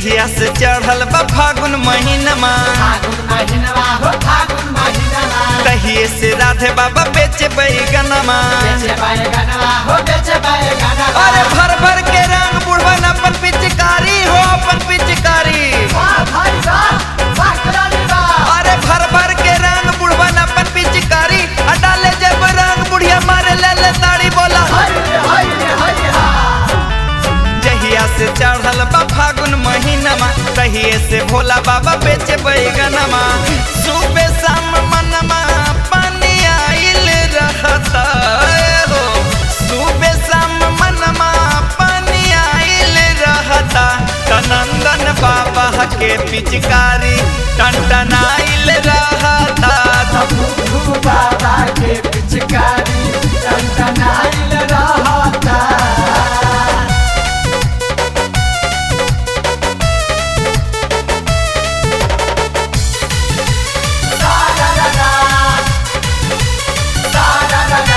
जहिया से चढ़ल बा फागुन महीनमा फागुन महिनवा हो फागुन महिनवा तहिए से राधे बाबा बेचे बैगनमा बेचे बैगनवा हो बेचे बैगनवा अरे भर भर के रंग बुढ़वन अपन पिचकारी हो अपन पिचकारी वाह भाई वाह वाह करानी वाह अरे भर भर के रंग बुढ़वन अपन पिचकारी आ डाले जब रंग बुढ़िया मारे ले ले ताड़ी बोला हाय हाय हाय हा जहिया से चढ़ल बा फागुन महीनमा तहिए से भोला बाबा बेचे बैगनमा सुबह शाम मनमा पानी आइल रहता हो सुबह शाम मनमा पानी आइल रहता तनंदन बाबा के पिचकारी टनटनाइल रहता भू बाबा के पिचकारी टनटनाइल रहता सा-रा-रा-रा। सा-रा-रा-रा।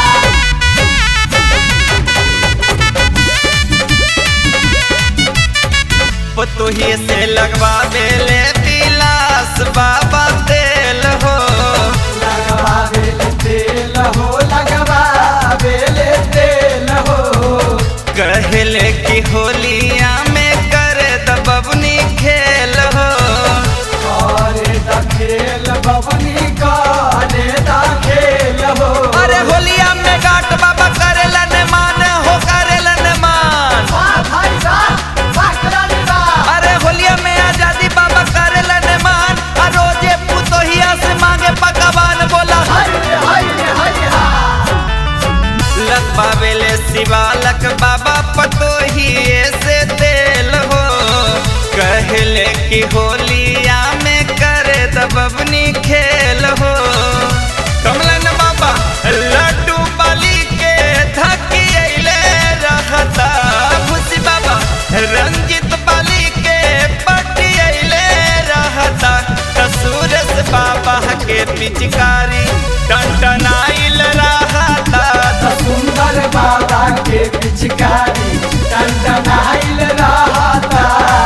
पतोही से लगवा बेले पिलास बाबा तेल हो लगवा बेले तेल हो लगवा बेले तेल हो कहले कि होलिया में कर दबनी खेल हो करे द खेल बबनी करे द खेल हो अरे होलिया में गाट बाबा करेला ने मान हो करेला ने मान वाह भाई वाह वाह करानी वाह अरे होलिया में आजादी बाबा करेला ने मान आ रोजे पुतोहिया से मांगे पकवान बोला हाय हाय हाय हा लक बाबेले शिवालक बाबा पतोहिए से तेल हो कहले कि होलिया में करे दबनी खेल हो कमलन बाबा लड्डू बाली के धकिले रहता खुशी बाबा रंजित बाली के पटियले रहता सूरज बाबा के पिचकारी टनटनाइल रहता सुंदर बाबा के पिचकारी टनटनाइल रहता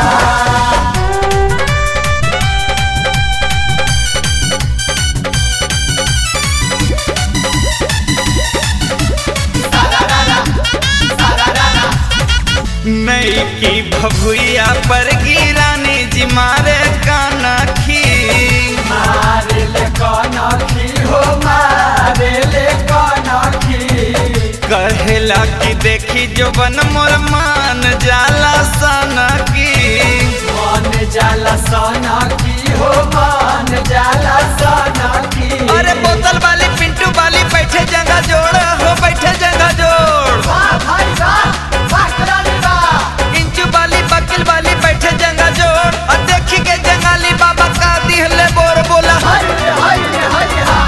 नई की भभुइया पर गिरानी जी मारे कानखी मारे ले कनखी हो मारे ले कनखी कहेला कि देखी जो बन मोर मान जाला सनकी मन जाला सनकी हो मन जाला सनकी अरे बोतल वाली पिंटू वाली बैठे जगह जोड़ हो बैठे जगह जोड़ वाह भाई वाह वाह करानी वाह इंचू वाली बकील वाली बैठे जगह जोड़ और देखी के जंगाली बाबा का दिहले बोर बोला हाय हाय हाय हा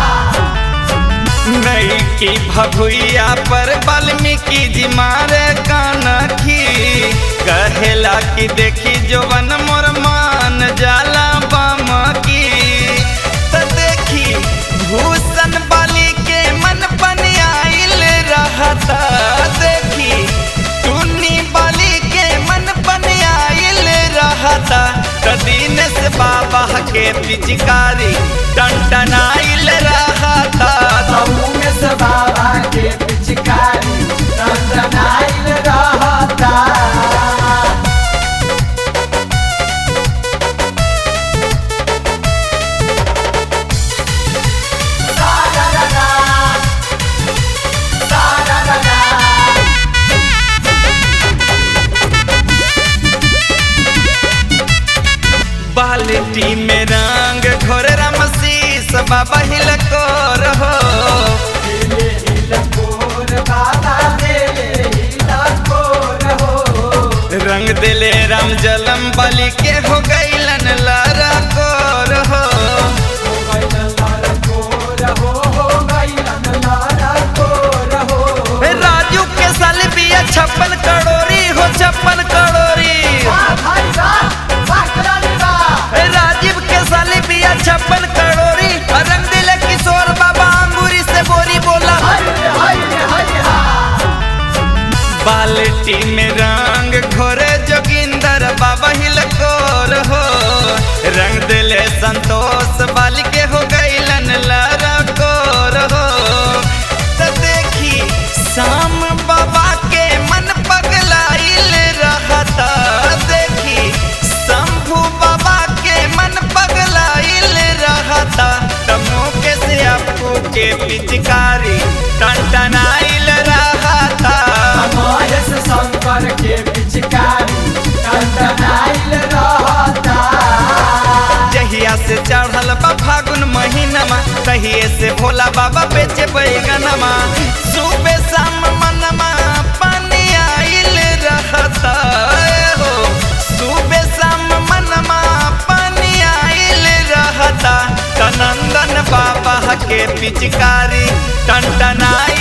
नई की भभुइया पर वाल्मीकि जी मारे कानखी कहेला कि देखी जोवन मोर मान जाला बम की त देखी भूषण बाली के मन पनियाइल रहता देखी टुन्नी बाली के मन पनियाइल रहता त दीनेश बाबा के पिचकारी टनटनाइल रहता तबू में से बाबा के पिचकारी टनटनाइल रहता सा-रा-रा-रा। सा-रा-रा-रा। बाल्टी में रंग घोर रमशीस बाबा हिलको रहो दिले हिलकोर बाबा दिले हिलकोर हो रंग दिले राम जलम बलि के हो गईलन लारा को रहो हो गइलन लड़कोर हो हो गइलन लड़कोर हो राजू के साल बिया छप्पन करोड़ी हो छप्पन करोड़ी वाह भाई वाह वाह करानी वाह राजीव के साल बिया छप्पन करोड़ी रंग दिले किशोर बाबा अंगूरी से बोरी बोला हाय हाय हाय हा बाल्टी में रंग घोरे जोगिंदर बाबा हिलको कोर हो रंग दिले संतोष बाल के हो गईलन लरा कोर हो तो देखी शाम बाबा के मन पगलाइल रहता देखी शंभू बाबा के मन पगलाइल रहता तमो के से आपको के पिचकारी टनटनाइल रहता महेश शंकर के पिचकारी टंटनाइल रहता जहिया से चढ़ल बा फागुन महीनमा तहिए से भोला बाबा बेचे बैगनमा सुबह शाम मनमा पानी आइल रहता हो सुबह शाम मनमा पानी आइल रहता तनंदन बाबा के पिचकारी टनटनाइल